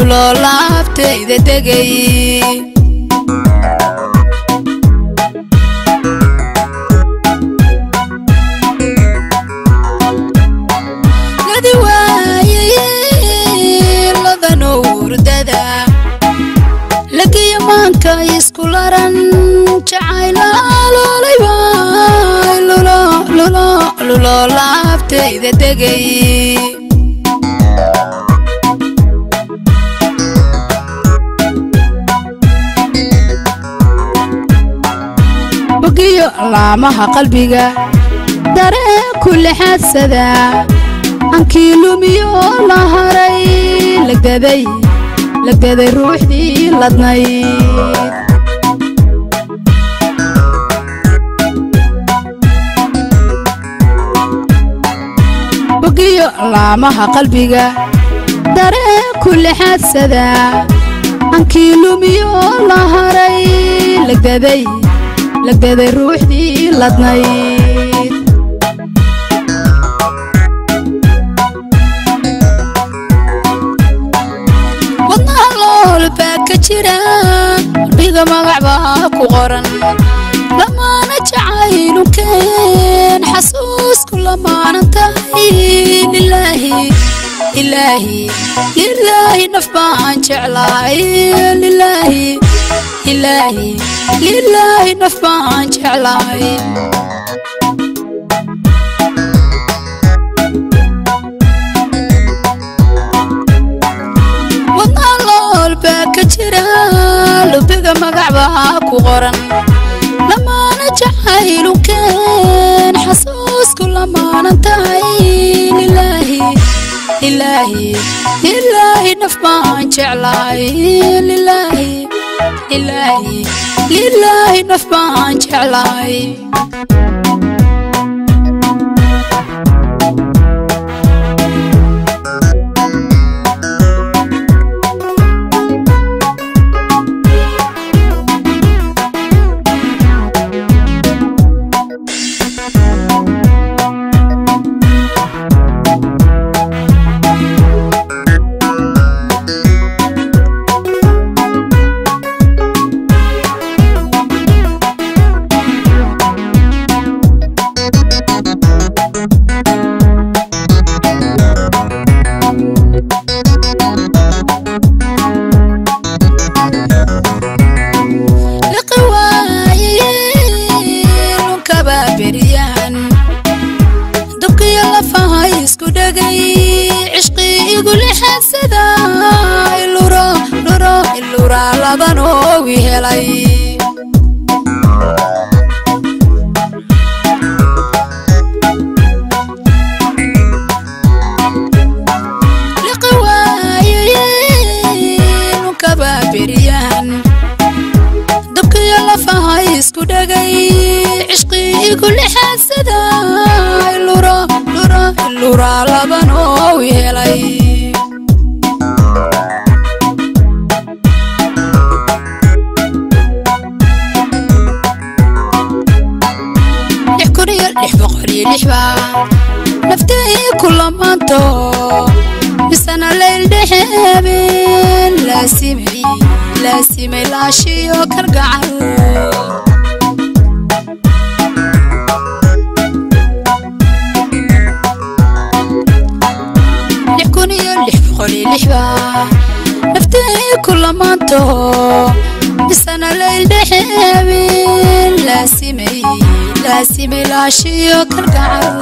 luloo laabtayda degay ladi waayay ladanow hurdada lagiyo maanka isku laran jacaylaalooleyba luloo laabtayda degay bogiyo laamaha qalbiga dareen ku lexaadsada ankii lumiyo la haray lagdaday lagdaday ruuxdii ladnayd bogiyo laamaha qalbiga dareen ku lexaadsada ankii lumiyo la haray lagdaday lagdaday ruuxdii ladnayd wadnaha lool baa ka jira qalbiga magac baa ku qoran lamaana jacaylukeen xasuusku lamaanan tahay lilaahi ilaahi lilaahi naf baan jeclahay lilaahi ilaahi lilaahi naf baan jeclahay wadnaha lool baa ka jira lubiga magac baa ku qoran lamaana jacaylukeen xasuusku lamaanan tahay lilaahi ilaahi lilaahi naf baan jeclahay lilaahi ilaahi lilaahi naf baan jeclahay liqi waayay lunkaba beryahan dabkiyo lafaha isku dhegay cishqi igu lixadsada iluro luro iluraa laban oowi helay liqi waayay lunkaba beryahan dabkiyo lafaha isku dhegay cishqi igu lixadsada iluro luro iluraa laban oowi helay lix kun iyo lix boqol iyo lix baa naftay ku lamaanto misana layl dhexeebeen laasimay laasimay laashiyo kalgacal lix kun iyo lix boqol iyo lix baa naftay ku lamaanto misana layl dhexeebeen laasimay laasimay laashiyo kalgacal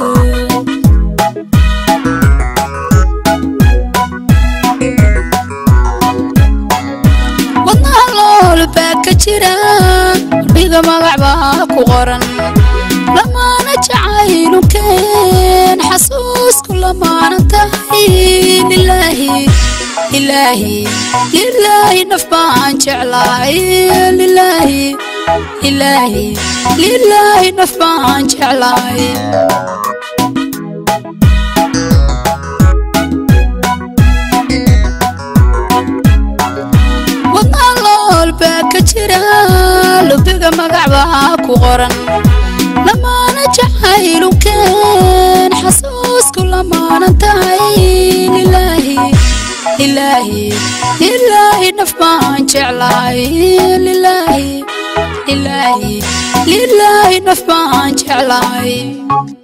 wadnaha lool baa ka jira qalbiga magac baa ku qoran lamaana jacaylukeen xasuusku lamaanan tahay lilaahi ilaahi lilaahi naf baan jeclahay lilaahi ilaahi lilaahi naf baan jeclahay wadnaha lool baa ka jira lubiga magac baa ku qoran lamaana jacaylukeen xasuusku lamaanan tahay lilaahi lilaahi lilaahi naf baan jeclahay lilaahi lilaahi lilaahi naf baan jeclahay